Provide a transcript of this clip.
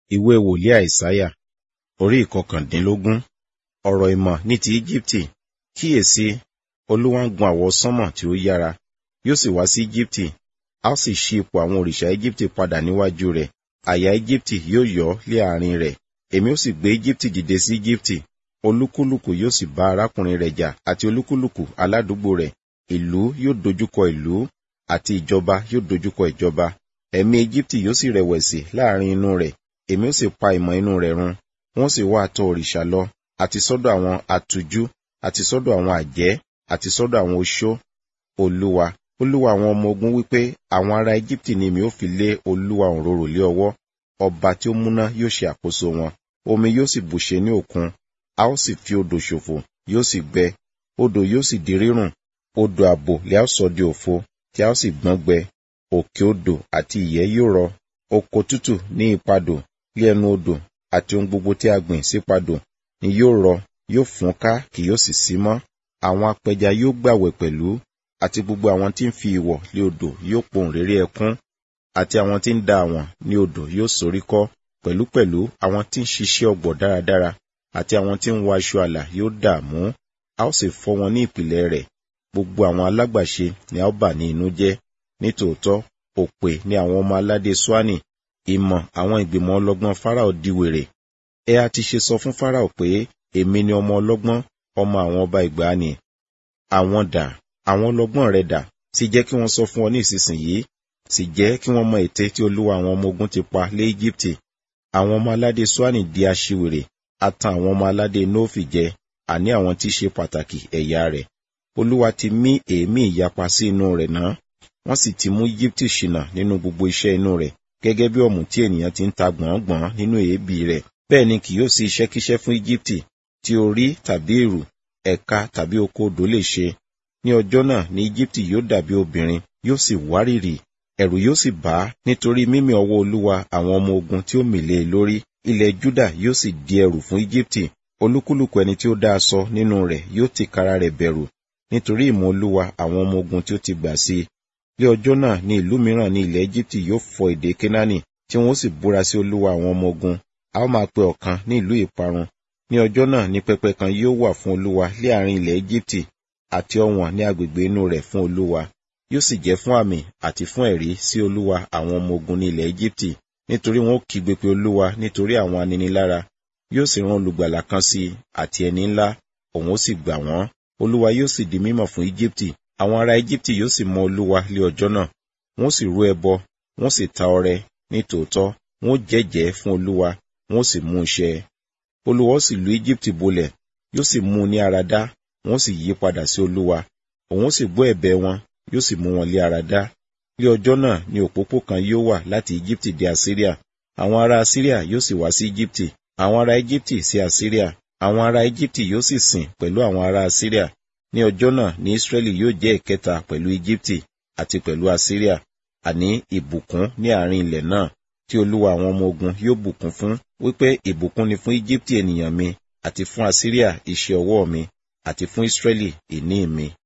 ìwé wòlíì àìsáyà orí ìkọkàndínlógún ọ̀rọ̀ ìmọ̀ ní ti íjíbítì kíyèsí olúwa ń gun àwọsánmọ̀ tí ó yára yóò sì wá sí íjíbítì a ó sì ṣí ipò àwọn òrìṣà íjíbítì padà níwájú rẹ̀ àyà íjíbítì yóò yọ́ lé àárín rẹ̀ èmi ó sì gbé íjíbítì dìde sí íjíbítì olúkúlùkù yóò sì bá arákùnrin rẹ̀ jà àti olúkúlùkù aládùúgbò rẹ̀ ìlú yóò dojúkọ ìlú àti ìjọba yóò dojúkọ ìjọba ẹ̀mí íjíbítì yóò sì rẹ̀wẹ̀sì láàrin inú rẹ̀ èmi ó sì pa ìmọ̀ inú rẹ̀ run wọ́n sì wá àtọ̀ òrìṣà lọ àti sọ́dọ̀ àwọn atújú àti sọ́dọ̀ àwọn àjẹ́ àti sọ́dọ̀ àwọn oṣó olúwa olúwa àwọn ọmọ ogun wípé àwọn ará íjíbítì ni mi ó fi lé olúwa òǹrorò lé ọwọ́ ọba tí ó múná yóò ṣe àkóso wọn omi yóò sì bùṣe ní òkun a ó sì fi odò ṣòfò yóò sì gbẹ odò yóò sì di rírùn odò àbò lè a ó sọ di òfo tí a ó sì gbọ́n gbẹ òkè odò àti ìyẹ́ yóò rọ oko tútù ní ipadò lé ẹnu odò àti ohun gbogbo tí a gbìn sípadò ni yóò rọ yóò fún ká kì yóò sì sí mọ́ àwọn apẹja yóò gbàwẹ̀ pẹ̀lú àti gbogbo àwọn tí ń fi ìwọ̀ lé odò yóò pohùn réré ẹkún àti àwọn tí ń da àwọn ní odò yóò soríkọ́ pẹ̀lúpẹ̀lú àwọn tí ń ṣiṣẹ́ ọ̀gbọ̀ dáradára àti àwọn tí ń wọ aṣọ àlà yóò dààmú a ó sì fọ́ wọn ní ìpìlẹ̀ rẹ̀ gbogbo àwọn alágbàṣe ni a ó bà ní inú jẹ́ nítòótọ́ òpè ni àwọn ọmọ aládé swani ìmọ̀ àwọn ìgbìmọ̀ ọlọ́gbọ́n fáráò di wèrè ẹ a ti ṣe sọ fún fáráò pé èmi ni ọmọ ọlọ́gbọ́n ọmọ àwọn ọba ìgbàanì àwọn dà àwọn ọlọ́gbọ́n rẹ dà sì jẹ́ kí wọ́n sọ fún ọ ní ìsinsìnyí sì jẹ́ kí wọ́n mọ ète tí olúwa àwọn ọmọ ogun ti pa lé íjíbítì àwọn ọmọ aládé swani di aṣiwèrè a tan àwọn ọmọ aládé nóòfì jẹ àní àwọn tí ṣe pàtàkì ẹ̀yà rẹ̀ olúwa ti mí èémí ìyapa sí inú rẹ̀ náà wọ́n sì ti mú íjíbítì ṣìnà nínú gbogbo iṣẹ́ inú rẹ̀ gẹ́gẹ́ bí ọ̀mù tí ènìyàn ti ń ta gbọ̀ngbọ̀n nínú èébì rẹ̀ bẹ́ẹ̀ ni kì yóò sí iṣẹ́kíṣẹ́ fún íjíbítì tí orí tàbí èrù ẹ̀ka tàbí oko odò lè ṣe ní ọjọ́ náà ní íjíbítì yóò dàbí obìnrin yóò sì wárìrì ẹ̀rù yóò sì bá nítorí mímì ọwọ́ olúwa àwọn ọmọ ogun tí ó mìlé e lórí ilẹ̀ júdà yóò sì di ẹrù fún íjíbítì olúkúlùkù ẹni tí ó dá aṣọ nínú rẹ̀ yóò tìkára rẹ̀ bẹ̀rù nítorí ìmọ̀ olúwa àwọn ọmọ ogun tí ó ti gbà sí i ní ọjọ́ náà ní ìlú mìíràn ní ilẹ̀ Íjíbítì yóò fọ èdè Kénáánì tí wọ́n sì búra sí olúwa àwọn ọmọ ogun a ó máa pe ọ̀kan ní ìlú ìparun ní ọjọ́ náà ní pẹpẹ kan yóò wà fún olúwa lé àárín ilẹ̀ Íjíbítì àti ọ̀wọ̀n ní agbègbè inú rẹ̀ fún olúwa yóò sì jẹ́ fún àmì àti fún ẹ̀rí sí olúwa àwọn ọmọ ogun ní ilẹ̀ Íjíbítì nítorí wọn ó kígbe pé olúwa nítorí àwọn aninilára yóò sì rán olùgbàlà kan sí àti ẹni ńlá òun ó sì gbà wọ́n olúwa yóò sì di mímọ̀ fún Íjíbítì àwọn ará Íjíbítì yóò sì mọ olúwa lé ọjọ́ náà wọ́n sì rú ẹbọ wọ́n sì ta ọrẹ ní tòótọ́ wọ́n jẹ́jẹ́ fún olúwa wọ́n sì mú un ṣẹ olúwa ó sì lu Íjíbítì bolẹ̀ yóò sì mú un ní ara dá wọ́n sì yí padà sí olúwa òun ó sì gbọ́ ẹ̀bẹ̀ wọn yóò sì mú wọn lé ara dá lé ọjọ́ náà ni òpópó kan yóò wà láti Íjíbítì dé Asíríà àwọn ará Asíríà yóò sì wá sí Íjíbítì àwọn ará Íjíbítì sí Asíríà àwọn ará Íjíbítì yóò sì sìn pẹ̀lú àwọn ará Asíríà ní ọjọ́ náà ní Ísírẹ́lì yóò jẹ́ ìkẹta pẹ̀lú Íjíbítì àti pẹ̀lú Asíríà àní ìbùkún ní àárín ilẹ̀ náà tí olúwa àwọn ọmọ ogun yóò bùkún fún wípé ìbùkún ni fún Íjíbítì ènìyàn mi àti fún Asíríà iṣẹ́ ọwọ́ mi àti fún Ísírẹ́lì ìní mi.